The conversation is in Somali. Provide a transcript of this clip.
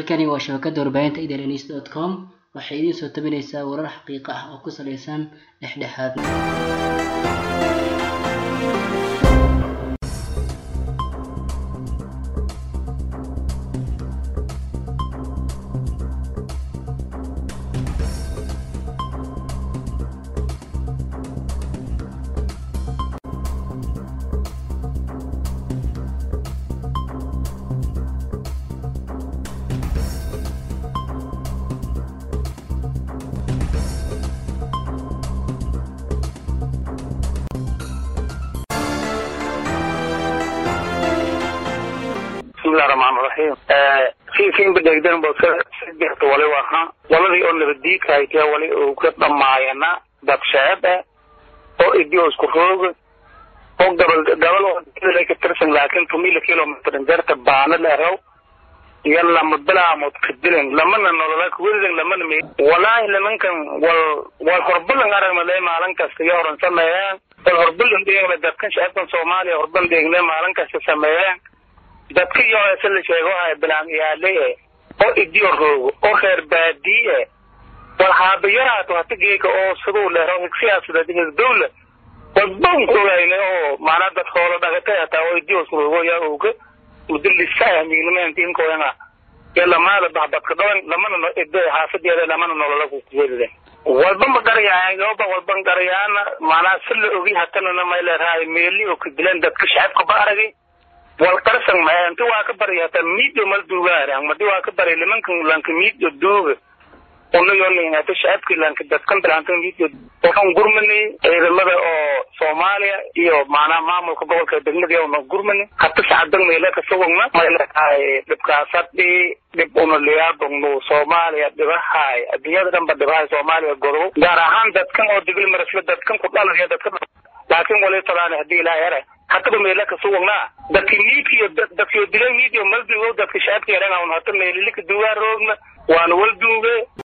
halkani waa shabakada warbaahinta idlns dot com waxay idiin soo tabinaysaa warar xaqiiqo ah oo ku saleysan dhexdhexaad bismillahi raxmaan raxiim fiifiin badhegdan bosadexta wali waha waladii oo nabadiidka haytee wali uu ka dhamaayana dad sheeb eh oo idio isku rooga oo gabal gabal oo ka tirsan laakiin tumila kilomitr jarta baana dheerow iyo lama bilaamood kadilen lamana nolola kuwedidan lamana me walaahi nimankan wal wal horbalan aragmale maalin kasta iyo horan sameeyeen wal horbalan dheegle dadkan shacabkan soomaaliya horbalan dheegle maalin kasta sameeyeen dadka iyo se la sheego hay bilaan iyaale oo idiyo roogo oo reer baadiye wal haabayaraato hata geeka oo siduu leero siyaasada dowla walban kogayne oo maanaa dad hoolo dhagatay hataa oo idiyo roogo yaa oga mudalisaya mignimentiinkoyanga iyo lamaada baxbadka dhawan lamana ide xaafadeeda lamana nolola kukuwedide walba ma garayaan yooba walban garayaana maanaa si la ogi hatanana may leerahay meeli oo kadileen dadka shacabka ba aragay wal qarsan ma inta waa ka bari hata midio mal duugaara madi waa ka bari limankan lanka midio duuga una yoolin hata shacabki lanka dadkan bilaantan midio waxaan gurmani ciidamada oo soomaaliya iyo macnaha maamulka gobolka degmada una gurmani hata sacadan meela kasawagna mayleedahay dhibkaasadhi dhib una liyaabagno soomaaliya dhibahay adduunyada dhan ba dhibahay soomaaliya godobo gaar ahaan dadkan oo digil marasle dadkan ku dhalaya dadka laakiin wali talaani hadii ilaa yare hataba meela kasuwagnaa dadki miidiyo dadkiyo dilay miidiyo maldugo dadka shaabka yaran hata meelilika duwaa roogna waana walduuge